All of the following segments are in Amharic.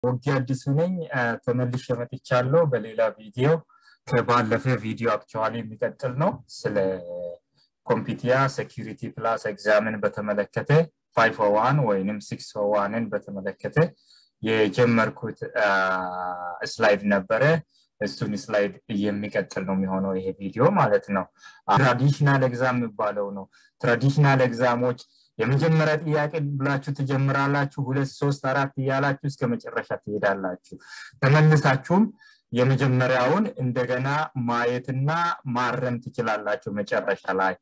ወጊ አዲሱ ነኝ። ተመልሼ መጥቻለሁ በሌላ ቪዲዮ። ከባለፈ ቪዲዮ አክቹዋሊ የሚቀጥል ነው። ስለ ኮምፒቲያ ሴኪሪቲ ፕላስ ኤግዛምን በተመለከተ ፋይቭ ዋን ወይንም ሲክስ ዋንን በተመለከተ የጀመርኩት ስላይድ ነበረ። እሱን ስላይድ የሚቀጥል ነው የሚሆነው ይሄ ቪዲዮ ማለት ነው። ትራዲሽናል ኤግዛም የሚባለው ነው። ትራዲሽናል ኤግዛሞች የመጀመሪያ ጥያቄ ብላችሁ ትጀምራላችሁ። ሁለት ሶስት አራት እያላችሁ እስከ መጨረሻ ትሄዳላችሁ። ተመልሳችሁም የመጀመሪያውን እንደገና ማየትና ማረም ትችላላችሁ መጨረሻ ላይ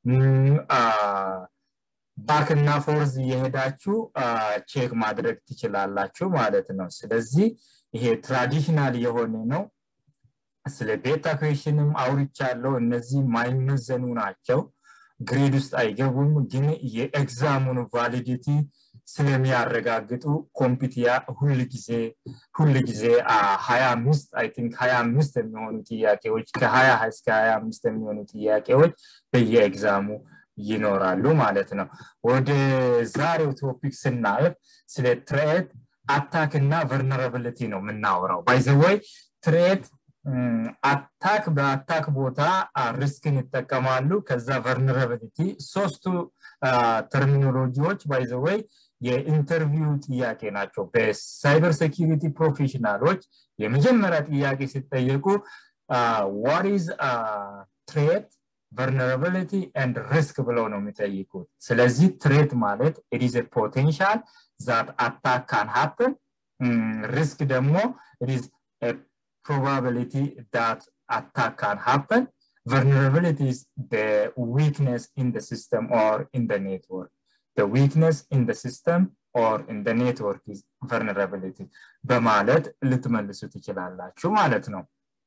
ባክ እና ፎርዝ እየሄዳችሁ ቼክ ማድረግ ትችላላችሁ ማለት ነው። ስለዚህ ይሄ ትራዲሽናል የሆነ ነው። ስለ ቤታ ኩዌሽንም አውርቻለሁ። እነዚህ ማይመዘኑ ናቸው። ግሬድ ውስጥ አይገቡም፣ ግን የኤግዛሙን ቫሊዲቲ ስለሚያረጋግጡ ኮምፒቲያ ሁል ጊዜ ሁል ጊዜ ሀያ አምስት አይ ቲንክ ሀያ አምስት የሚሆኑ ጥያቄዎች ከሀያ እስከ ሀያ አምስት የሚሆኑ ጥያቄዎች በየኤግዛሙ ይኖራሉ ማለት ነው። ወደ ዛሬው ቶፒክ ስናልፍ ስለ ትሬት አታክ እና ቨርነራብሊቲ ነው የምናወራው። ባይዘወይ ትሬት አታክ በአታክ ቦታ ሪስክን ይጠቀማሉ። ከዛ ቨርነራብሊቲ ሶስቱ ተርሚኖሎጂዎች ባይዘወይ የኢንተርቪው ጥያቄ ናቸው። በሳይበር ሴኪሪቲ ፕሮፌሽናሎች የመጀመሪያ ጥያቄ ሲጠየቁ ዋት ኢዝ ትሬት ቨርነራብሊቲ ኤንድ ሪስክ ብለው ነው የሚጠይቁት። ስለዚህ ትሬት ማለት ኢት ኢዝ ፖቴንሻል ዛት አታክ ካን ሃፕን፣ ሪስክ ደግሞ ኢት ኢዝ probability that attack can happen. Vulnerability is the weakness in the system or in the network. The weakness in the system or in the network is vulnerability. በማለት ልትመልሱ ትችላላችሁ ማለት ነው።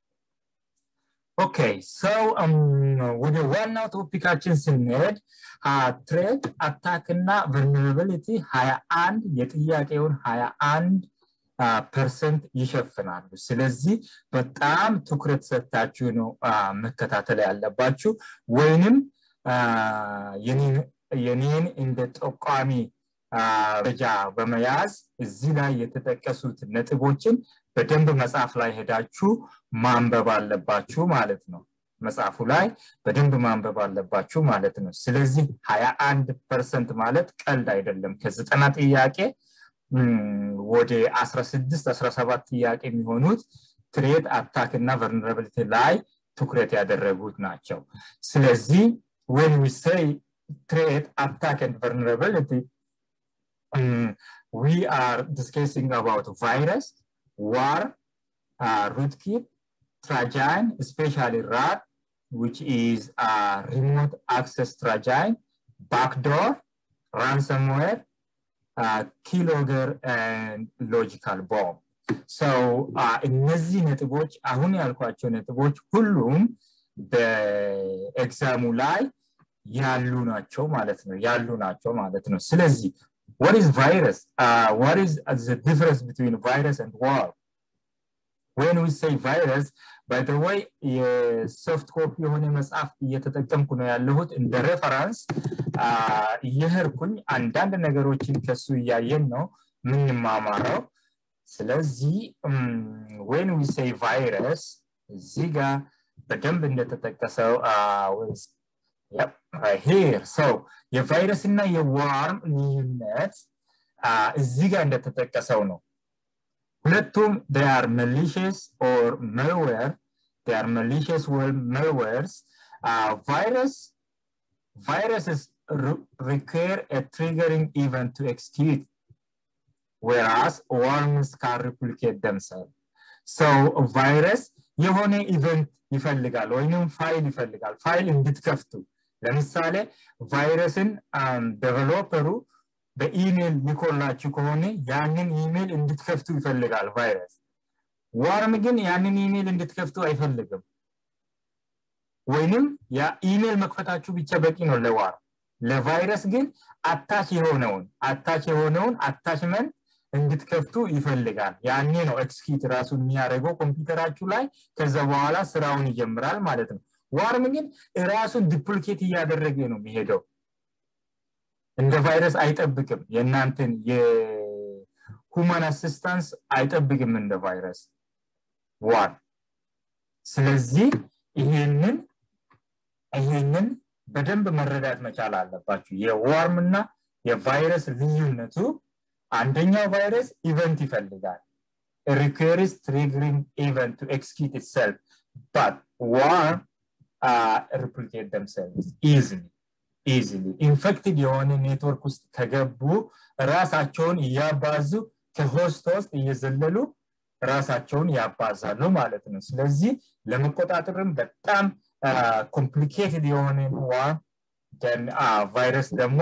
ኦኬ ሰው ወደ ዋናው ቶፒካችን ስንሄድ ትሬድ አታክ እና ቨርነራቢሊቲ ሀያ አንድ የጥያቄውን ሀያ አንድ ፐርሰንት ይሸፍናሉ። ስለዚህ በጣም ትኩረት ሰጥታችሁ ነው መከታተል ያለባችሁ ወይንም የኔን እንደ ጠቋሚ ደረጃ በመያዝ እዚህ ላይ የተጠቀሱት ነጥቦችን በደንብ መጽሐፍ ላይ ሄዳችሁ ማንበብ አለባችሁ ማለት ነው። መጽሐፉ ላይ በደንብ ማንበብ አለባችሁ ማለት ነው። ስለዚህ ሀያ አንድ ፐርሰንት ማለት ቀልድ አይደለም። ከዘጠና ጥያቄ ወደ 16 17 ጥያቄ የሚሆኑት ትሬት አታክ እና ቨርነራብሊቲ ላይ ትኩረት ያደረጉት ናቸው። ስለዚህ when we say threat attack and vulnerability um, we are discussing about virus war uh, rootkit trajan especially rat which is a remote access trajan backdoor ransomware ኪሎገር ሎጂካል ቦምብ ሰው እነዚህ ነጥቦች አሁን ያልኳቸው ነጥቦች ሁሉም በኤግዛሙ ላይ ያሉ ናቸው ማለት ነው ያሉ ናቸው ማለት ነው ስለዚህ what is virus uh, what is the difference between virus and war when we say virus by the way የሶፍት ኮፒ የሆነ መጽሐፍ እየተጠቀምኩ ነው ያለሁት እንደ ሬፈራንስ እየህርኩኝ አንዳንድ ነገሮችን ከሱ እያየን ነው ምንማማረው ስለዚህ ወን ዊ ሴይ ቫይረስ እዚህ ጋር በደንብ እንደተጠቀሰው ሄር ሰው የቫይረስ እና የዋርም ልዩነት እዚህ ጋር እንደተጠቀሰው ነው ሁለቱም they are malicious or malware they are malicious malwares uh, virus viruses require a triggering event to execute whereas worms can replicate themselves so virus የሆነ ኢቨንት ይፈልጋል ወይንም ፋይል ይፈልጋል ፋይል እንድትከፍቱ ለምሳሌ ቫይረስን ዴቨሎፐሩ በኢሜል ሊኮላችሁ ከሆነ ያንን ኢሜል እንድትከፍቱ ይፈልጋል ቫይረስ ዋርም ግን ያንን ኢሜል እንድትከፍቱ አይፈልግም ወይንም ኢሜል መክፈታችሁ ብቻ በቂ ነው ለዋር ለቫይረስ ግን አታች የሆነውን አታች የሆነውን አታችመንት እንድትከፍቱ ይፈልጋል ያኔ ነው ኤክስኪት ራሱ የሚያደርገው ኮምፒውተራችሁ ላይ ከዛ በኋላ ስራውን ይጀምራል ማለት ነው ዋርም ግን ራሱን ዲፕሊኬት እያደረገ ነው የሚሄደው እንደ ቫይረስ አይጠብቅም የእናንተን ሁማን አሲስታንስ አይጠብቅም እንደ ቫይረስ ዋን ስለዚህ ይሄንን ይሄንን በደንብ መረዳት መቻል አለባችሁ የዋርም እና የቫይረስ ልዩነቱ አንደኛው ቫይረስ ኢቨንት ይፈልጋል ሪኩርስ ትሪግሪንግ ኢቨንት ቱ ኤክስኪዩት ኢትሰልፍ ባት ዋርም ሪፕሊኬት ደምሰልቭስ ኢዝሊ ኢዝሊ ኢንፌክትድ የሆነ ኔትወርክ ውስጥ ከገቡ ራሳቸውን እያባዙ ከሆስት ውስጥ እየዘለሉ ራሳቸውን ያባዛሉ ማለት ነው ስለዚህ ለመቆጣጠርም በጣም ኮምፕሊኬትድ የሆነ ዋርም ቫይረስ ደግሞ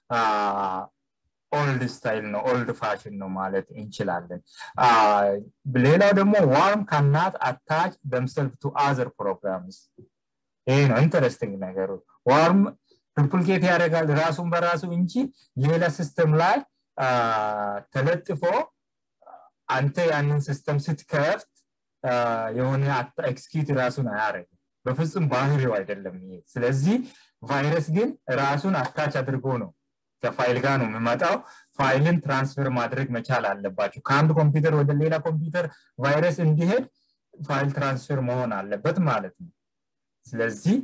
ኦልድ ስታይል ነው ኦልድ ፋሽን ነው ማለት እንችላለን ሌላው ደግሞ ዋርም ካናት አታች ደምሰልፍ ቱ አዘር ፕሮግራምስ ይሄ ነው ኢንተረስቲንግ ነገሩ ዋርም ሪፕሊኬት ያደርጋል ራሱን በራሱ እንጂ ሌላ ሲስተም ላይ ተለጥፎ አንተ ያንን ሲስተም ስትከፍት የሆነ ኤክስኪዩት ራሱን አያደርግም በፍጹም ባህሪው አይደለም ይሄ ስለዚህ ቫይረስ ግን ራሱን አታች አድርጎ ነው ከፋይል ጋር ነው የሚመጣው ፋይልን ትራንስፈር ማድረግ መቻል አለባቸው ከአንድ ኮምፒውተር ወደ ሌላ ኮምፒውተር ቫይረስ እንዲሄድ ፋይል ትራንስፈር መሆን አለበት ማለት ነው ስለዚህ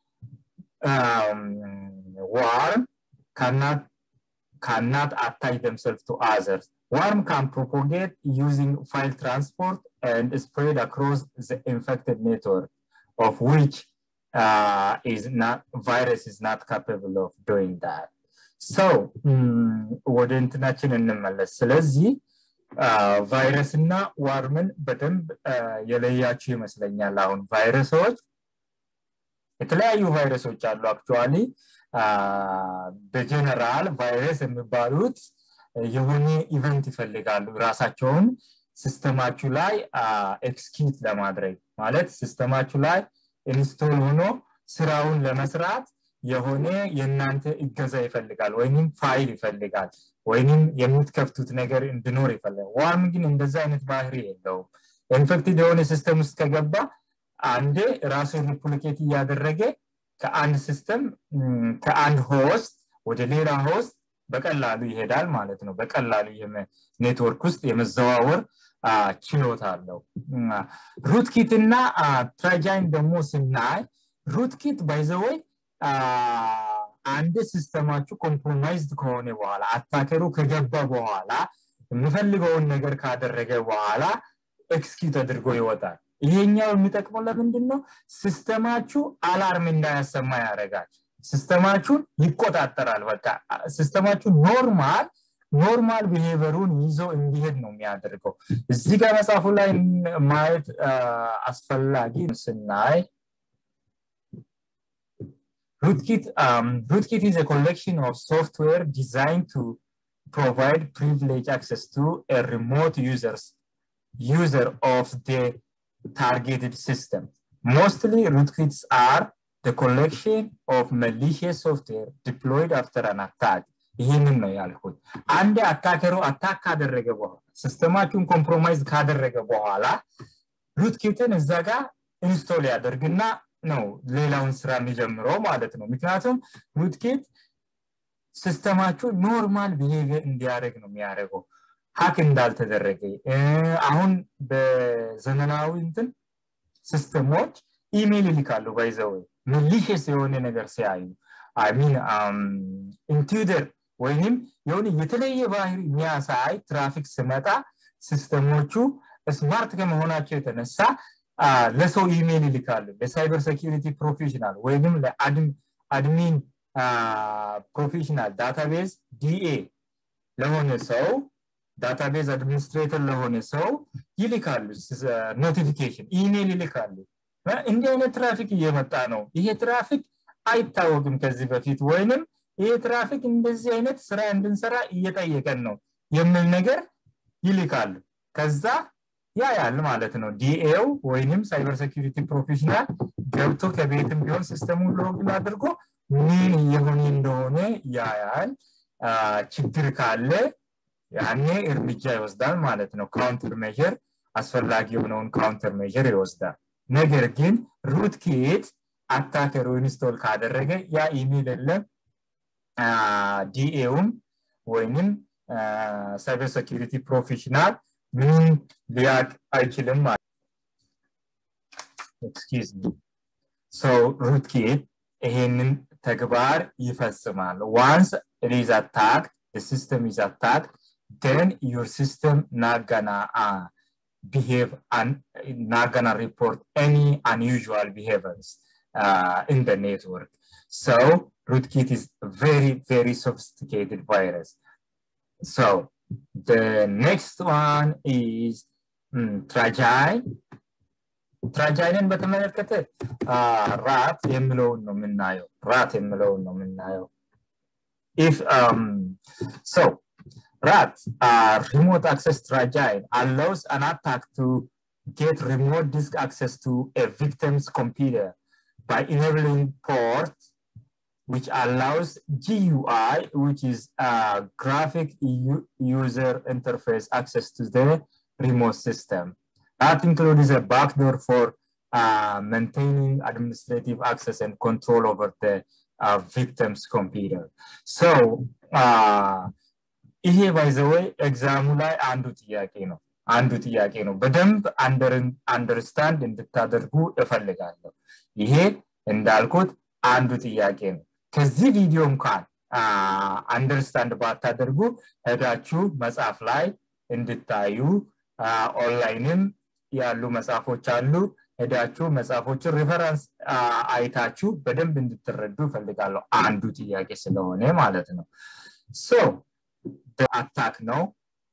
ዋርም cannot cannot attach themselves to others. Worm can propagate using file transport and spread across the infected network, of which uh, is not virus is not capable of doing that. So ወደ እንትናችን እንመለስ። ስለዚህ ቫይረስ እና ዋርምን በደንብ የለያችሁ ይመስለኛል። አሁን ቫይረሶች የተለያዩ ቫይረሶች አሉ አክቹዋሊ በጀነራል ቫይረስ የሚባሉት የሆነ ኢቨንት ይፈልጋሉ ራሳቸውን ሲስተማችሁ ላይ ኤክስኪዩት ለማድረግ ማለት ሲስተማችሁ ላይ ኢንስቶል ሆኖ ስራውን ለመስራት የሆነ የእናንተ እገዛ ይፈልጋል ወይም ፋይል ይፈልጋል ወይም የምትከፍቱት ነገር እንድኖር ይፈልጋል ዋርም ግን እንደዛ አይነት ባህሪ የለውም ኢንፌክትድ የሆነ ሲስተም ውስጥ ከገባ አንዴ ራሱን ሪፕሊኬት እያደረገ ከአንድ ሲስተም ከአንድ ሆስት ወደ ሌላ ሆስት በቀላሉ ይሄዳል ማለት ነው በቀላሉ ኔትወርክ ውስጥ የመዘዋወር ችሎታ አለው ሩትኪት እና ትራጃይን ደግሞ ስናይ ሩትኪት ባይዘወይ አንድ ሲስተማችሁ ኮምፕሮማይዝድ ከሆነ በኋላ አታከሩ ከገባ በኋላ የምፈልገውን ነገር ካደረገ በኋላ ኤክስኪዩት አድርጎ ይወጣል ይሄኛው የሚጠቅመው ለምንድን ነው ሲስተማችሁ አላርም እንዳያሰማ ያደርጋል ሲስተማችሁን ይቆጣጠራል በቃ ሲስተማችሁ ኖርማል ኖርማል ቢሄቨሩን ይዞ እንዲሄድ ነው የሚያደርገው እዚህ ጋር መጽሐፉ ላይ ማየት አስፈላጊ ስናይ rootkit um, rootkit is a collection of software designed to provide privileged access to a remote users user of the targeted system. Mostly rootkits are the collection of malicious software deployed after an attack. ይህንን ነው ያልኩት አንድ አታከሩ አታክ ካደረገ በኋላ ሲስተማችሁን ኮምፕሮማይዝ ካደረገ በኋላ ሩትኪትን እዛ ጋር ኢንስቶል ያደርግና ነው ሌላውን ስራ የሚጀምረው ማለት ነው ምክንያቱም ሩትኪት ሲስተማችሁ ኖርማል ቢሄቪየር እንዲያደርግ ነው የሚያደርገው ሀክ እንዳልተደረገ አሁን በዘመናዊ እንትን ሲስተሞች ኢሜይል ይልካሉ ባይዘው ሚሊሽስ የሆነ ነገር ሲያዩ ሚን ኢንቱደር ወይም የሆነ የተለየ ባህሪ የሚያሳይ ትራፊክ ስመጣ ሲስተሞቹ ስማርት ከመሆናቸው የተነሳ ለሰው ኢሜይል ይልካሉ ለሳይበር ሴኪሪቲ ፕሮፌሽናል ወይም ለአድሚን ፕሮፌሽናል ዳታቤዝ ዲኤ ለሆነ ሰው ዳታቤዝ አድሚኒስትሬተር ለሆነ ሰው ይልካሉ ኖቲፊኬሽን ኢሜይል ይልካሉ እንዲህ አይነት ትራፊክ እየመጣ ነው ይሄ ትራፊክ አይታወቅም ከዚህ በፊት ወይንም ይሄ ትራፊክ እንደዚህ አይነት ስራ እንድንሰራ እየጠየቀን ነው የሚል ነገር ይልካሉ ከዛ ያ ያል ማለት ነው ዲኤው ወይንም ሳይበር ሴኪሪቲ ፕሮፌሽናል ገብቶ ከቤትም ቢሆን ሲስተሙን ሎግን አድርጎ ምን እየሆነ እንደሆነ ያያል ችግር ካለ ያኔ እርምጃ ይወስዳል ማለት ነው ካውንተር ሜዥር አስፈላጊ የሆነውን ካውንተር ሜዥር ይወስዳል ነገር ግን ሩት ኪት አታከሩ ኢንስቶል ካደረገ ያ ኢሜል የለም ዲኤውም ወይንም ሳይበር ሴኪሪቲ ፕሮፌሽናል ምንም ሊያቅ አይችልም ማለት ኤክስኪዝ ሚ ሶ ሩትኪት ይሄንን ተግባር ይፈጽማል ዋንስ it is attacked the system is attacked then your system not gonna uh, behave and not gonna report any unusual behaviors uh, in the network so rootkit is very very sophisticated virus so the next one is mm, tragile ትራጃይንን በተመለከተ ራት የምለውን ነው የምናየው ራት የምለውን ነው የምናየው if um so rat uh, remote access tragile allows an attack to get remote disk access to a victim's computer by enabling port which allows GUI, which is uh, graphic u- user interface access to the remote system. That includes a backdoor for uh, maintaining administrative access and control over the uh, victim's computer. So, ይሄ ባይዘወይ ኤግዛሙ ላይ አንዱ ጥያቄ ነው አንዱ ጥያቄ ነው በደንብ አንደርስታንድ እንድታደርጉ እፈልጋለሁ ይሄ እንዳልኩት አንዱ ጥያቄ ነው ከዚህ ቪዲዮ እንኳን አንደርስታንድ ባታደርጉ ሄዳችሁ መጽሐፍ ላይ እንድታዩ ኦንላይንም ያሉ መጽሐፎች አሉ ሄዳችሁ መጽሐፎችን ሪፈረንስ አይታችሁ በደንብ እንድትረዱ ይፈልጋለሁ አንዱ ጥያቄ ስለሆነ ማለት ነው ሶ አታክ ነው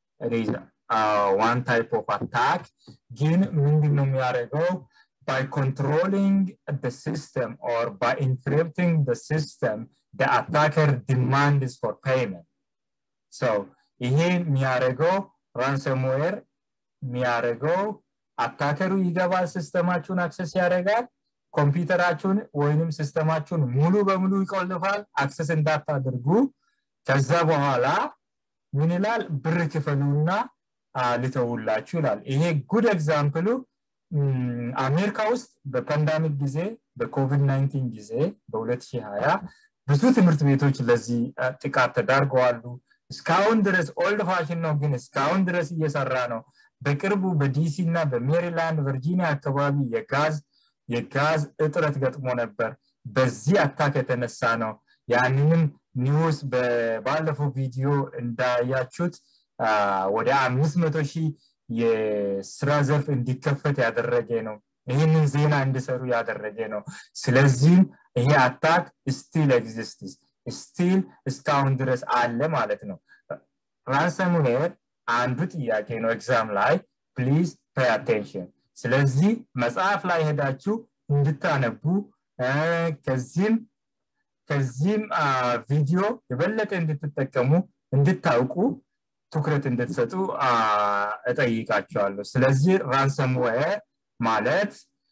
ዋን ታይፕ ኦፍ አታክ ግን ምንድን ነው የሚያደርገው by controlling the system or by encrypting the system the attacker demands for payment so ይሄ የሚያደርገው ራንሰምዌር የሚያደርገው አታከሩ ይገባል ሲስተማችሁን አክሰስ ያደርጋል ኮምፒውተራችሁን ወይንም ሲስተማችሁን ሙሉ በሙሉ ይቆልፋል አክሰስ እንዳታደርጉ ከዛ በኋላ ምን ይላል ብር ክፈሉና ልተውላችሁ ይላል ይሄ ጉድ ኤግዛምፕሉ አሜሪካ ውስጥ በፓንዳሚክ ጊዜ በኮቪድ 19 ጊዜ በ2020 ብዙ ትምህርት ቤቶች ለዚህ ጥቃት ተዳርገዋሉ እስካሁን ድረስ ኦልድ ፋሽን ነው ግን እስካሁን ድረስ እየሰራ ነው በቅርቡ በዲሲ እና በሜሪላንድ ቨርጂኒያ አካባቢ የጋዝ የጋዝ እጥረት ገጥሞ ነበር በዚህ አታክ የተነሳ ነው ያንንም ኒውስ ባለፈው ቪዲዮ እንዳያችሁት ወደ አምስት መቶ ሺህ የስራ ዘርፍ እንዲከፈት ያደረገ ነው ይህንን ዜና እንዲሰሩ ያደረገ ነው ስለዚህም ይሄ አታክ ስቲል ኤግዚስትስ ስቲል እስካሁን ድረስ አለ ማለት ነው ራንሰምዌር አንዱ ጥያቄ ነው ኤግዛም ላይ ፕሊዝ ፔይ አቴንሽን ስለዚህ መጽሐፍ ላይ ሄዳችሁ እንድታነቡ ከዚህም ከዚህም ቪዲዮ የበለጠ እንድትጠቀሙ እንድታውቁ ትኩረት እንድትሰጡ እጠይቃቸዋለሁ ስለዚህ ራንሰምዌር ማለት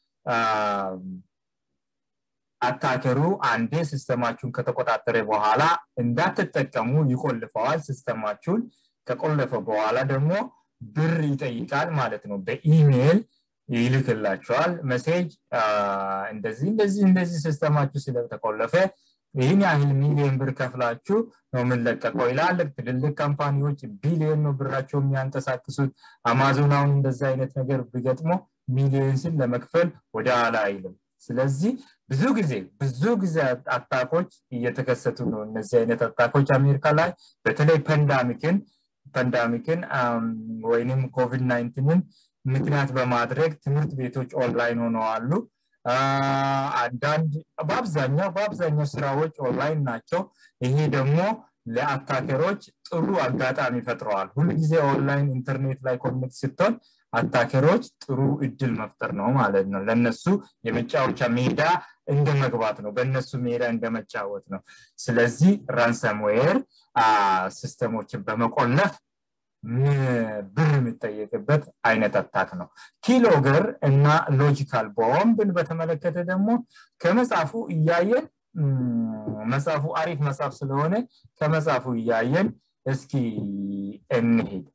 አታከሩ አንዴ ሲስተማችሁን ከተቆጣጠረ በኋላ እንዳትጠቀሙ ይቆልፈዋል ሲስተማችሁን ከቆለፈ በኋላ ደግሞ ብር ይጠይቃል ማለት ነው በኢሜይል ይልክላቸዋል መሴጅ እንደዚህ እንደዚህ እንደዚህ ሲስተማችሁ ስለተቆለፈ ይህን ያህል ሚሊዮን ብር ከፍላችሁ ነው የምንለቀቀው ይላል ትልልቅ ካምፓኒዎች ቢሊዮን ነው ብራቸው የሚያንቀሳቅሱት አማዞን አሁን እንደዛ አይነት ነገር ቢገጥሞ ሚሊዮንስን ለመክፈል ወደ ኋላ አይልም ስለዚህ ብዙ ጊዜ ብዙ ጊዜ አታኮች እየተከሰቱ ነው እነዚህ አይነት አታኮች አሜሪካ ላይ በተለይ ፐንዳሚክን ፐንዳሚክን ወይንም ኮቪድ ናይንቲንን ምክንያት በማድረግ ትምህርት ቤቶች ኦንላይን ሆነዋሉ አንዳንድ በአብዛኛው በአብዛኛው ስራዎች ኦንላይን ናቸው ይሄ ደግሞ ለአታከሮች ጥሩ አጋጣሚ ፈጥረዋል ሁልጊዜ ኦንላይን ኢንተርኔት ላይ ኮኔክት ስትሆን አታከሮች ጥሩ እድል መፍጠር ነው ማለት ነው ለነሱ የመጫወቻ ሜዳ እንደ መግባት ነው በእነሱ ሜዳ እንደ መጫወት ነው ስለዚህ ራንሰምዌር ሲስተሞችን በመቆለፍ ብር የሚጠየቅበት አይነት አታክ ነው ኪሎገር እና ሎጂካል ቦምብን በተመለከተ ደግሞ ከመጽሐፉ እያየን መጽሐፉ አሪፍ መጽሐፍ ስለሆነ ከመጽሐፉ እያየን እስኪ እንሄድ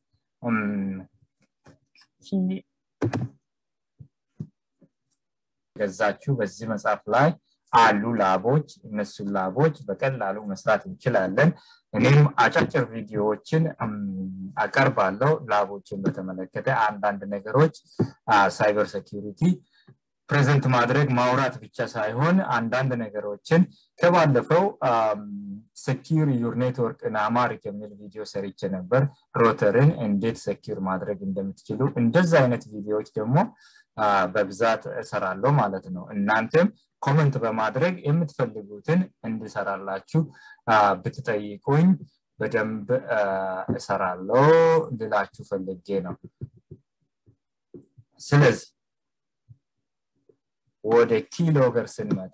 ገዛችሁ በዚህ መጽሐፍ ላይ አሉ ላቦች እነሱን ላቦች በቀላሉ መስራት እንችላለን እኔም አጫጭር ቪዲዮዎችን አቀርባለሁ ላቦችን በተመለከተ አንዳንድ ነገሮች ሳይበር ሴኪሪቲ ፕሬዘንት ማድረግ ማውራት ብቻ ሳይሆን አንዳንድ ነገሮችን ከባለፈው ሰኪር ዩር ኔትወርክ አማሪክ የሚል ቪዲዮ ሰርቼ ነበር ሮተርን እንዴት ሰኪር ማድረግ እንደምትችሉ እንደዚ አይነት ቪዲዮዎች ደግሞ በብዛት እሰራለሁ ማለት ነው እናንተም ኮመንት በማድረግ የምትፈልጉትን እንድሰራላችሁ ብትጠይቁኝ በደንብ እሰራለሁ ልላችሁ ፈልጌ ነው ስለዚህ ወደ ኪሎገር ስንመጣ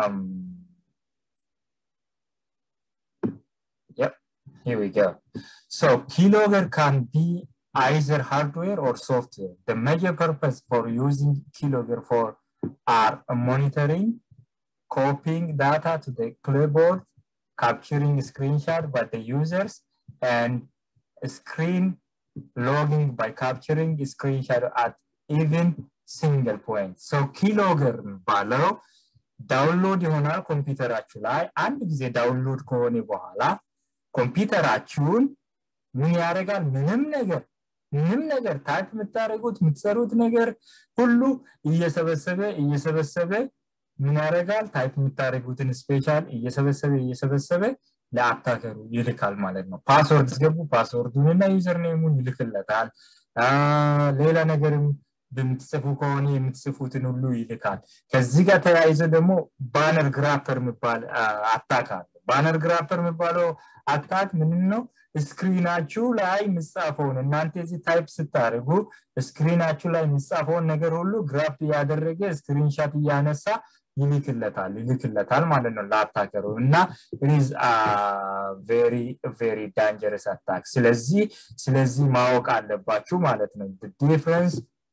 Yep, here we go. So keylogger can be either hardware or software. The major purpose for using keylogger for are monitoring, copying data to the clipboard, capturing screenshot by the users, and screen logging by capturing screenshot at even ሲንግል ፖይንት ሰው ኪሎገር ባለው ዳውንሎድ ይሆናል ኮምፒውተራችሁ ላይ አንድ ጊዜ ዳውንሎድ ከሆነ በኋላ ኮምፒውተራችሁን ምን ያደርጋል ምንም ነገር ምንም ነገር ታይፕ የምታደርጉት የምትሰሩት ነገር ሁሉ እየሰበሰበ እየሰበሰበ ምን ያደርጋል ታይፕ የምታደርጉትን ስፔሻል እየሰበሰበ እየሰበሰበ ለአታከሩ ይልካል ማለት ነው ፓስወርድ ስገቡ ፓስወርዱንና ዩዘር ኔሙን ይልክለታል ሌላ ነገርም በምትጽፉ ከሆነ የምትጽፉትን ሁሉ ይልካል ከዚህ ጋር ተያይዘ ደግሞ ባነር ግራፐር የሚባል አታክ አለ ባነር ግራፐር የሚባለው አታክ ምንም ነው ስክሪናችሁ ላይ ምጻፈውን እናንተ እዚህ ታይፕ ስታደርጉ ስክሪናችሁ ላይ የሚጻፈውን ነገር ሁሉ ግራፕ እያደረገ ስክሪንሻት እያነሳ ይልክለታል ይልክለታል ማለት ነው ለአታከሩ እና ኢዝ ቬሪ ቬሪ ዳንጀረስ አታክ ስለዚህ ስለዚህ ማወቅ አለባችሁ ማለት ነው ዲፍረንስ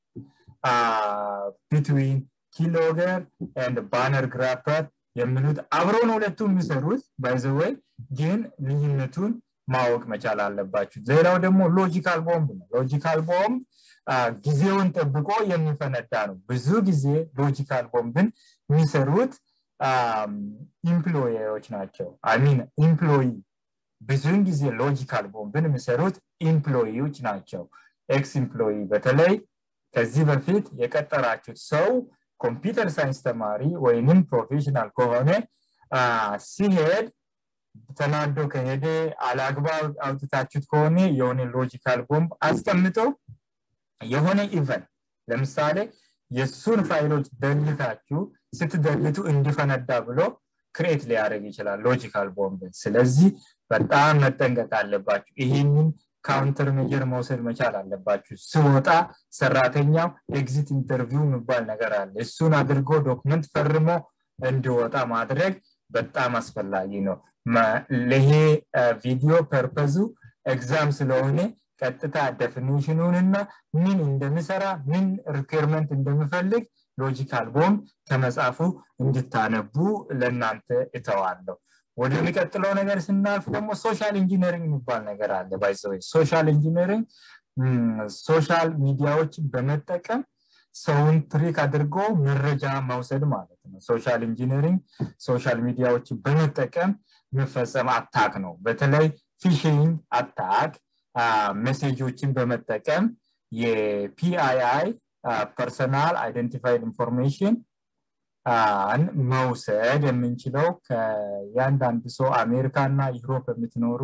ቢትዊን ኪሎገር ኤንድ ባነር ግራፐር የሚሉት አብሮ ነው ሁለቱ የሚሰሩት ባይዘወይ ግን ልዩነቱን ማወቅ መቻል አለባችሁ ሌላው ደግሞ ሎጂካል ቦምብ ነው ሎጂካል ቦምብ ጊዜውን ጠብቆ የሚፈነዳ ነው ብዙ ጊዜ ሎጂካል ቦምብን የሚሰሩት ኢምፕሎዎች ናቸው አሚን ኢምፕሎይ ብዙውን ጊዜ ሎጂካል ቦምብን የሚሰሩት ኢምፕሎይዎች ናቸው ኤክስ ኢምፕሎይ በተለይ ከዚህ በፊት የቀጠራችሁት ሰው ኮምፒውተር ሳይንስ ተማሪ ወይንም ፕሮፌሽናል ከሆነ ሲሄድ ተናዶ ከሄደ አላግባብ አውጥታችሁት ከሆነ የሆነ ሎጂካል ቦምብ አስቀምጦ የሆነ ኢቨንት ለምሳሌ የእሱን ፋይሎች ደልታችሁ ስትደልቱ እንዲፈነዳ ብሎ ክሬት ሊያደርግ ይችላል ሎጂካል ቦምብን ስለዚህ በጣም መጠንቀቅ አለባችሁ ይህንን ካውንተር ሜጀር መውሰድ መቻል አለባችሁ ስወጣ ሰራተኛው ኤግዚት ኢንተርቪው የሚባል ነገር አለ እሱን አድርጎ ዶክመንት ፈርሞ እንዲወጣ ማድረግ በጣም አስፈላጊ ነው ለይሄ ቪዲዮ ፐርፐዙ ኤግዛም ስለሆነ ቀጥታ ዴፊኒሽኑንና ምን እንደምሰራ ምን ሪኩርመንት እንደምፈልግ ሎጂካል ቦምብ ከመጽሐፉ እንድታነቡ ለእናንተ እተዋለሁ ወደሚቀጥለው ነገር ስናልፍ ደግሞ ሶሻል ኢንጂነሪንግ የሚባል ነገር አለ ባይዘወይ ሶሻል ኢንጂነሪንግ ሶሻል ሚዲያዎችን በመጠቀም ሰውን ትሪክ አድርጎ መረጃ መውሰድ ማለት ነው ሶሻል ኢንጂነሪንግ ሶሻል ሚዲያዎችን በመጠቀም የሚፈጸም አታክ ነው በተለይ ፊሽንግ አታክ ሜሴጆችን በመጠቀም የፒአይአይ ፐርሰናል አይደንቲፋይድ ኢንፎርሜሽን መውሰድ የምንችለው ከያንዳንዱ ሰው አሜሪካ እና ዩሮፕ የምትኖሩ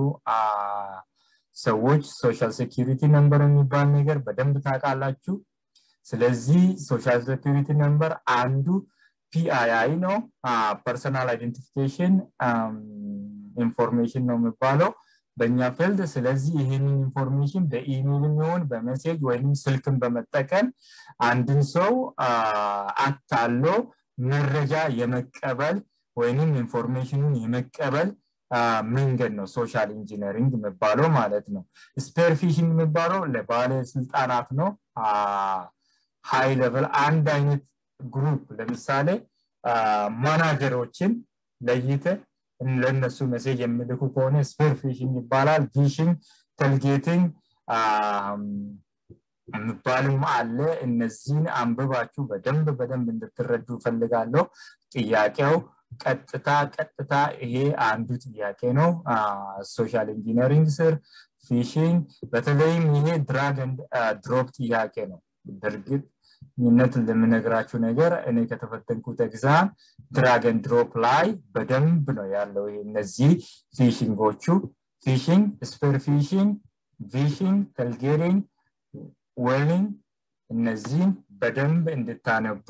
ሰዎች ሶሻል ሴኪሪቲ ነንበር የሚባል ነገር በደንብ ታውቃላችሁ ስለዚህ ሶሻል ሴኪሪቲ ነንበር አንዱ ፒአይአይ ነው ፐርሰናል አይደንቲፊኬሽን ኢንፎርሜሽን ነው የሚባለው በእኛ ፊልድ ስለዚህ ይህንን ኢንፎርሜሽን በኢሜይል የሚሆን በሜሴጅ ወይም ስልክን በመጠቀም አንድን ሰው አታሎ መረጃ የመቀበል ወይንም ኢንፎርሜሽኑን የመቀበል መንገድ ነው ሶሻል ኢንጂነሪንግ የሚባለው ማለት ነው ስፔር ፊሽንግ የሚባለው ለባለስልጣናት ነው ሃይ ሌቨል አንድ አይነት ግሩፕ ለምሳሌ ማናጀሮችን ለይተ ለእነሱ መሴጅ የሚልኩ ከሆነ ስፔር ፊሽንግ ይባላል ፊሽንግ ተልጌቲንግ የሚባልም አለ እነዚህን አንብባችሁ በደንብ በደንብ እንድትረዱ ፈልጋለሁ ጥያቄው ቀጥታ ቀጥታ ይሄ አንዱ ጥያቄ ነው ሶሻል ኢንጂነሪንግ ስር ፊሽንግ በተለይም ይሄ ድራግ ድሮፕ ጥያቄ ነው በእርግጥ ነት ለምነግራችሁ ነገር እኔ ከተፈተንኩት ኤግዛም ድራገን ድሮፕ ላይ በደንብ ነው ያለው ይሄ እነዚህ ፊሽንጎቹ ፊሽንግ ስፐር ፊሽንግ ቪሽንግ ተልጌሪንግ ዌሊንግ እነዚህን በደንብ እንድታነቡ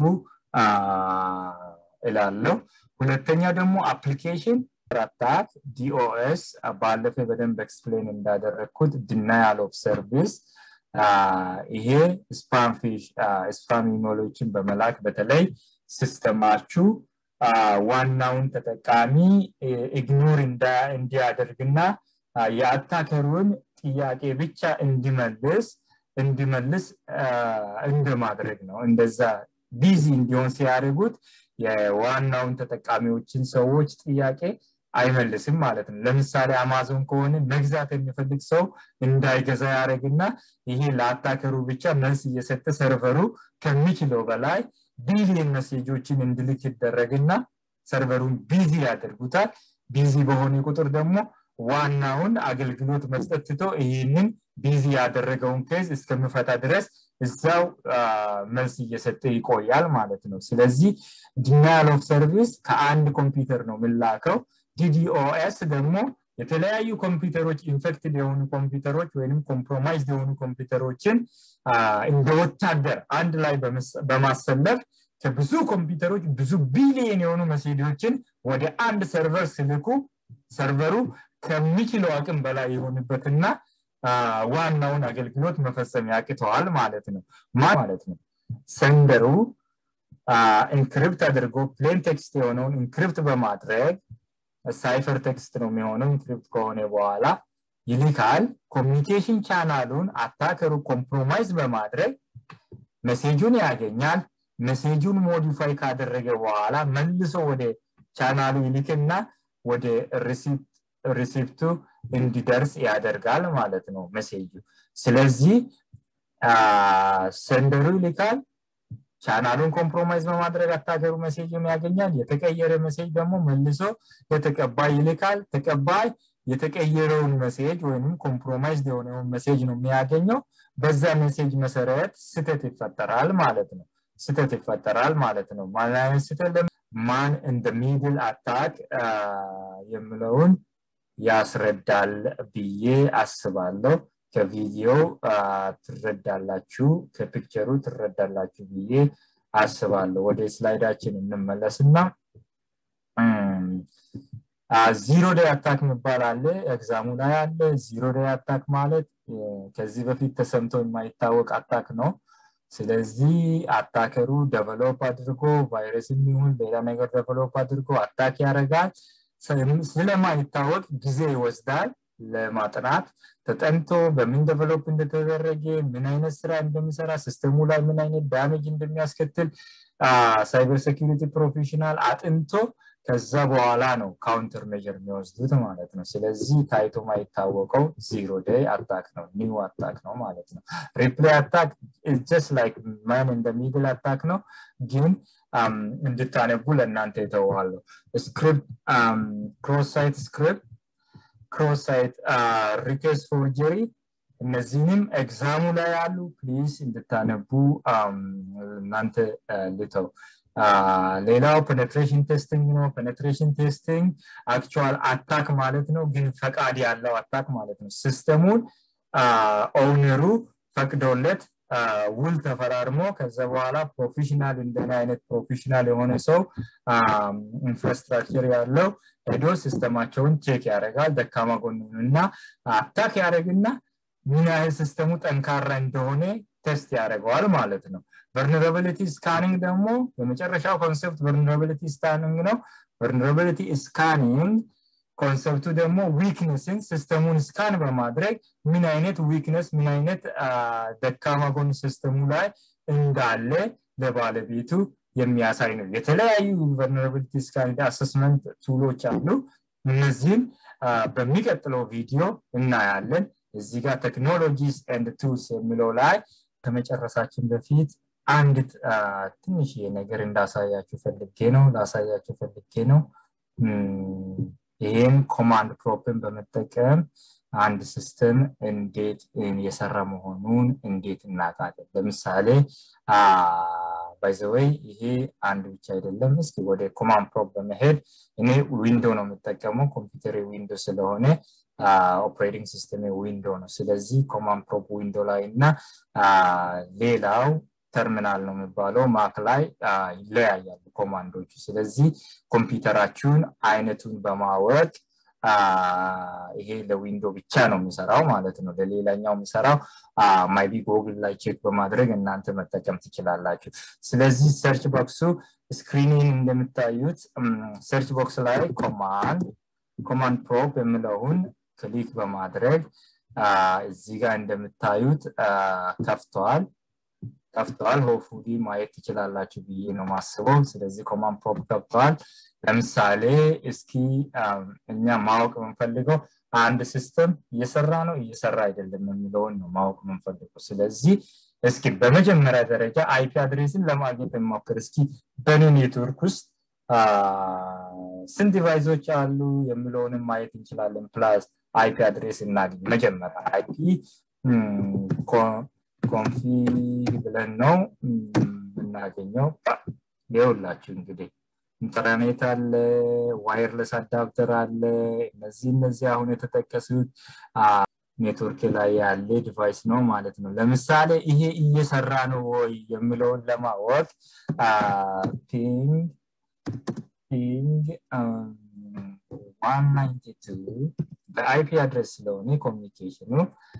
እላለሁ ሁለተኛ ደግሞ አፕሊኬሽን አታክ ዲኦኤስ ባለፈ በደንብ ኤክስፕሌን እንዳደረግኩት ድናያል ኦፍ ሰርቪስ ይሄ ስፓም ኢሜሎችን በመላክ በተለይ ሲስተማችሁ ዋናውን ተጠቃሚ ኢግኖር እንዲያደርግና የአታከሩን ጥያቄ ብቻ እንዲመልስ እንዲመልስ እንደማድረግ ነው እንደዛ ቢዚ እንዲሆን ሲያደርጉት የዋናውን ተጠቃሚዎችን ሰዎች ጥያቄ አይመልስም ማለት ነው ለምሳሌ አማዞን ከሆነ መግዛት የሚፈልግ ሰው እንዳይገዛ ያደረግና ይሄ ለአታከሩ ብቻ መልስ እየሰጠ ሰርቨሩ ከሚችለው በላይ ቢሊየን መሴጆችን እንድልክ ይደረግና ሰርቨሩን ቢዚ ያደርጉታል ቢዚ በሆነ ቁጥር ደግሞ ዋናውን አገልግሎት መስጠት ትቶ ይህንን ቢዚ ያደረገውን ኬዝ እስከምፈታ ድረስ እዛው መልስ እየሰጠ ይቆያል ማለት ነው ስለዚህ ዲናያል ኦፍ ሰርቪስ ከአንድ ኮምፒውተር ነው ምላከው ዲዲኦኤስ ደግሞ የተለያዩ ኮምፒውተሮች ኢንፌክትድ የሆኑ ኮምፒውተሮች ወይም ኮምፕሮማይዝ የሆኑ ኮምፒውተሮችን እንደ ወታደር አንድ ላይ በማሰለፍ ከብዙ ኮምፒውተሮች ብዙ ቢሊየን የሆኑ መሴጆችን ወደ አንድ ሰርቨር ስልኩ ሰርቨሩ ከሚችለው አቅም በላይ የሆንበትና ዋናውን አገልግሎት መፈጸም ያቅተዋል ማለት ነው ማለት ነው ሰንደሩ ኢንክሪፕት አድርጎ ፕሌን ቴክስት የሆነውን ኢንክሪፕት በማድረግ ሳይፈር ቴክስት ነው የሚሆነው ኢንክሪፕት ከሆነ በኋላ ይልካል ኮሚኒኬሽን ቻናሉን አታከሩ ኮምፕሮማይዝ በማድረግ መሴጁን ያገኛል መሴጁን ሞዲፋይ ካደረገ በኋላ መልሶ ወደ ቻናሉ ይልክና ወደ ሪሲፕቱ እንዲደርስ ያደርጋል ማለት ነው መሴጁ ስለዚህ ሰንደሩ ይልካል ቻናሉን ኮምፕሮማይዝ በማድረግ አታገሩ መሴጅን ያገኛል የተቀየረ መሴጅ ደግሞ መልሶ ለተቀባይ ይልካል ተቀባይ የተቀየረውን መሴጅ ወይም ኮምፕሮማይዝ የሆነውን መሴጅ ነው የሚያገኘው በዛ መሴጅ መሰረት ስተት ይፈጠራል ማለት ነው ስተት ይፈጠራል ማለት ነው ማን ስተት ማን እንደ ሚድል አታክ የምለውን ያስረዳል ብዬ አስባለሁ ከቪዲዮ ትረዳላችሁ ከፒክቸሩ ትረዳላችሁ ብዬ አስባለሁ ወደ ስላይዳችን እንመለስና ዚሮ ዴይ አታክ የሚባል አለ ኤግዛሙ ላይ አለ ዚሮ ዴይ አታክ ማለት ከዚህ በፊት ተሰምቶ የማይታወቅ አታክ ነው ስለዚህ አታከሩ ደቨሎፕ አድርጎ ቫይረስ የሚሆን ሌላ ነገር ደቨሎፕ አድርጎ አታክ ያደርጋል ስለማይታወቅ ጊዜ ይወስዳል ለማጥናት ተጠንቶ በምን ደቨሎፕ እንደተደረገ ምን አይነት ስራ እንደሚሰራ ሲስተሙ ላይ ምን አይነት ዳሜጅ እንደሚያስከትል ሳይበር ሴኪሪቲ ፕሮፌሽናል አጥንቶ ከዛ በኋላ ነው ካውንተር ሜጀር የሚወስዱት ማለት ነው ስለዚህ ታይቶ ማይታወቀው ዚሮ ዴይ አታክ ነው ኒው አታክ ነው ማለት ነው ሪፕላይ አታክ ጀስት ላይክ ማን እንደ ሚድል አታክ ነው ግን እንድታነቡ ለእናንተ የተዋለሁ ስክሪፕት ክሮስ ሳይት ስክሪፕት ክሮስ ሳይት ሪኬስ ፎርጀሪ እነዚህንም ኤግዛሙ ላይ ያሉ ፕሊዝ እንድታነቡ እናንተ ልተው ሌላው ፔኔትሬሽን ቴስቲንግ ነው ፔኔትሬሽን ቴስቲንግ አክቹዋል አታክ ማለት ነው ግን ፈቃድ ያለው አታክ ማለት ነው ሲስተሙን ኦውነሩ ፈቅዶለት ውል ተፈራርሞ ከዛ በኋላ ፕሮፌሽናል እንደነ አይነት ፕሮፌሽናል የሆነ ሰው ኢንፍራስትራክቸር ያለው ሄዶ ሲስተማቸውን ቼክ ያደርጋል ደካማ ጎኑን እና አታክ ያደረግና ምን ያህል ሲስተሙ ጠንካራ እንደሆነ ቴስት ያደርገዋል ማለት ነው ቨርነራቢሊቲ ስካኒንግ ደግሞ የመጨረሻው ኮንሰፕት ቨርነራቢሊቲ ስካኒንግ ነው ቨርነራቢሊቲ ስካኒንግ ኮንሰፕቱ ደግሞ ዊክነስን ሲስተሙን ስካን በማድረግ ምን አይነት ዊክነስ ምን አይነት ደካማ ጎን ሲስተሙ ላይ እንዳለ ለባለቤቱ የሚያሳይ ነው የተለያዩ ቨርነራቢሊቲ ስካን አሰስመንት ቱሎች አሉ እነዚህም በሚቀጥለው ቪዲዮ እናያለን እዚህ ጋር ቴክኖሎጂስ ኤንድ ቱልስ የሚለው ላይ ከመጨረሳችን በፊት አንድ ትንሽ ነገር እንዳሳያችሁ ፈልጌ ነው ላሳያችሁ ፈልጌ ነው ይህን ኮማንድ ፕሮፕን በመጠቀም አንድ ሲስተም እንዴት የሰራ መሆኑን እንዴት እናውቃለን ለምሳሌ ባይዘወይ ይሄ አንድ ብቻ አይደለም እስኪ ወደ ኮማንድ ፕሮፕ በመሄድ እኔ ዊንዶ ነው የምጠቀመው ኮምፒውተር ዊንዶ ስለሆነ ኦፕሬቲንግ ሲስተም ዊንዶ ነው ስለዚህ ኮማንድ ፕሮፕ ዊንዶ ላይ እና ሌላው ተርሚናል ነው የሚባለው ማክ ላይ ይለያያሉ ኮማንዶቹ ስለዚህ ኮምፒውተራችሁን አይነቱን በማወቅ ይሄ ለዊንዶ ብቻ ነው የሚሰራው ማለት ነው ለሌላኛው የሚሰራው ማይቢ ጎግል ላይ ቼክ በማድረግ እናንተ መጠቀም ትችላላችሁ ስለዚህ ሰርች ቦክሱ ስክሪኒን እንደምታዩት ሰርች ቦክስ ላይ ኮማንድ ኮማንድ ፕሮፕ የምለውን ክሊክ በማድረግ እዚህ ጋር እንደምታዩት ከፍተዋል ከፍተዋል ሆፉሊ ማየት ትችላላችሁ ብዬ ነው ማስበው ስለዚህ ኮማንድ ፕሮፕ ከፍተዋል ለምሳሌ እስኪ እኛ ማወቅ የምንፈልገው አንድ ሲስተም እየሰራ ነው እየሰራ አይደለም የሚለውን ነው ማወቅ የምንፈልገው ስለዚህ እስኪ በመጀመሪያ ደረጃ አይፒ አድሬስን ለማግኘት የሞክር እስኪ በኔ ኔትወርክ ውስጥ ስንት ዲቫይሶች አሉ የሚለውንም ማየት እንችላለን ፕላስ አይፒ አድሬስ እናገኝ መጀመሪያ አይፒ ኮንፊግ ብለን ነው የምናገኘው ይውላችሁ እንግዲህ ኢንተርኔት አለ ዋይርለስ አዳፕተር አለ እነዚህ እነዚህ አሁን የተጠቀሱት ኔትወርክ ላይ ያለ ዲቫይስ ነው ማለት ነው ለምሳሌ ይሄ እየሰራ ነው ወይ የሚለውን ለማወቅ ፒንግ ፒንግ 192 በአይፒ አድረስ ስለሆነ ኮሚኒኬሽኑ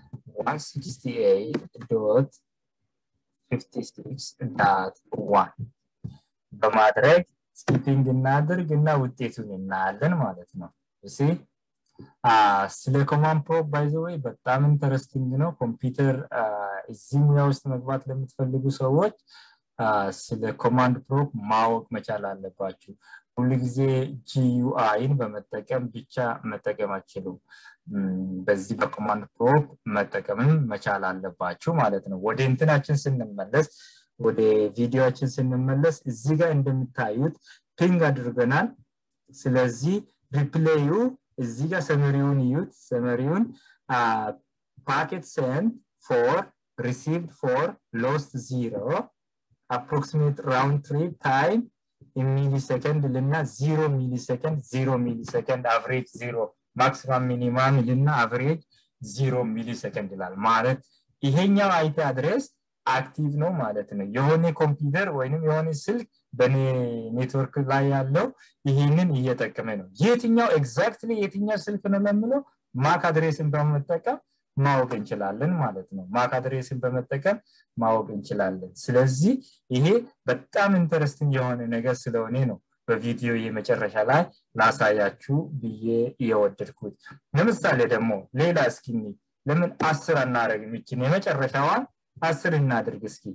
168.56.1 በማድረግ ስኪፒንግ እናድርግ እና ውጤቱን እናያለን ማለት ነው እሲ ስለ ኮማንድ ፕሮፕ ባይዘወይ በጣም ኢንተረስቲንግ ነው ኮምፒውተር እዚህ ሙያ ውስጥ መግባት ለምትፈልጉ ሰዎች ስለ ኮማንድ ፕሮፕ ማወቅ መቻል አለባችሁ ሁሉ ጊዜ ጂዩአይን በመጠቀም ብቻ መጠቀም አችሉም በዚህ በኮማንድ ፕሮፕ መጠቀምም መቻል አለባችሁ ማለት ነው ወደ እንትናችን ስንመለስ ወደ ቪዲዮችን ስንመለስ እዚህ ጋር እንደምታዩት ፒንግ አድርገናል ስለዚህ ሪፕሌዩ እዚህ ጋር ሰመሪውን እዩት ሰመሪውን ፓኬት ሰንድ ፎር ሪሲቭድ ፎር ሎስት ዚሮ አፕሮክሲሜት ራውንድ ትሪፕ ታይም ሚሊሰከንድ ልና ዚሮ ሚሊሰከንድ ዚሮ ሚሊሰከንድ አቨሬጅ ዚሮ ማክሲማም ሚኒማም ልና አቨሬጅ ዚሮ ሚሊሰከንድ ይላል ማለት ይሄኛው አይፒ አድሬስ አክቲቭ ነው ማለት ነው የሆነ ኮምፒውተር ወይንም የሆነ ስልክ በኔ ኔትወርክ ላይ ያለው ይህንን እየጠቀመ ነው የትኛው ኤግዛክትሊ የትኛው ስልክ ነው ለምለው ማክ አድሬስን በመጠቀም ማወቅ እንችላለን ማለት ነው ማክ አድሬስን በመጠቀም ማወቅ እንችላለን ስለዚህ ይሄ በጣም ኢንተረስቲንግ የሆነ ነገር ስለሆነ ነው በቪዲዮ የመጨረሻ ላይ ላሳያችሁ ብዬ እየወደድኩት ለምሳሌ ደግሞ ሌላ እስኪ ለምን አስር አናረግ የሚችን የመጨረሻዋን አስር እናድርግ እስኪ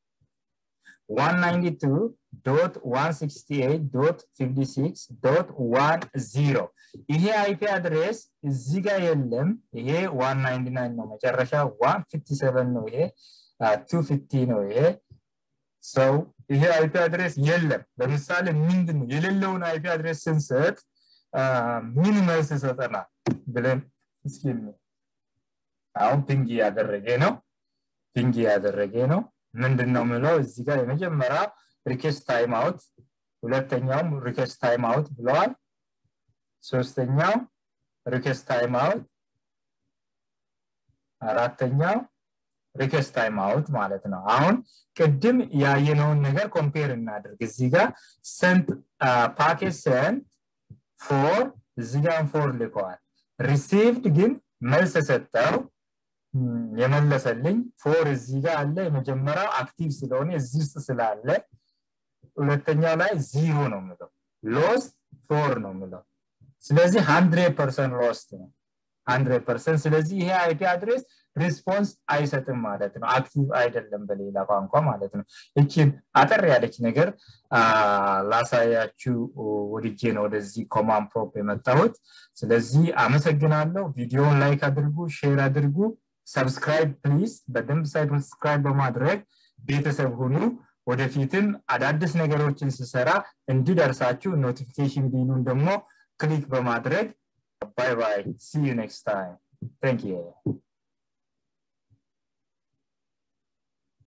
192.168.56.10 ይሄ አይፒ አድሬስ እዚህ ጋር የለም ይሄ 199 ነው መጨረሻ 157 ነው ይሄ 250 ነው ይሄ ሰው ይሄ አይፒ አድሬስ የለም ለምሳሌ ምንድን ነው የሌለውን አይፒ አድሬስ ስንሰጥ ምን መልስ ይሰጠናል ብለን እስኪ አሁን ፒንግ እያደረገ ነው ፒንግ እያደረገ ነው ምንድን ነው ምለው እዚህ ጋር የመጀመሪያ ሪኬስት ታይም አውት ሁለተኛውም ሪኬስት ታይም አውት ብለዋል ሶስተኛው ሪኬስት ታይም አውት አራተኛው ሪኬስት ታይም አውት ማለት ነው አሁን ቅድም ያየነውን ነገር ኮምፔር እናድርግ እዚህ ጋር ሰንት ፓኬት ሰንት ፎር እዚህ ጋር ፎር ልከዋል ሪሲቭድ ግን መልስ የሰጠው የመለሰልኝ ፎር እዚህ ጋር አለ የመጀመሪያው አክቲቭ ስለሆነ እዚህ ውስጥ ስላለ ሁለተኛው ላይ ዚሮ ነው ምለው ሎስት ፎር ነው ምለው ስለዚህ ሀንድሬድ ፐርሰንት ሎስት ነው ሀንድሬድ ፐርሰንት ስለዚህ ይሄ አይፒ አድሬስ ሪስፖንስ አይሰጥም ማለት ነው አክቲቭ አይደለም በሌላ ቋንቋ ማለት ነው እችን አጠር ያለች ነገር ላሳያችሁ ወድጄ ነው ወደዚህ ኮማን ፕሮፕ የመጣሁት ስለዚህ አመሰግናለሁ ቪዲዮን ላይክ አድርጉ ሼር አድርጉ ሰብስክራይብ ፕሊዝ በደንብ ሰብስክራይብ በማድረግ ቤተሰብ ሁኑ ወደፊትም አዳዲስ ነገሮችን ስሰራ እንዲደርሳችሁ ኖቲፊኬሽን ቢሉን ደግሞ ክሊክ በማድረግ ባይ ባይ ሲ ዩ ኔክስት ታይም ታንክ ዩ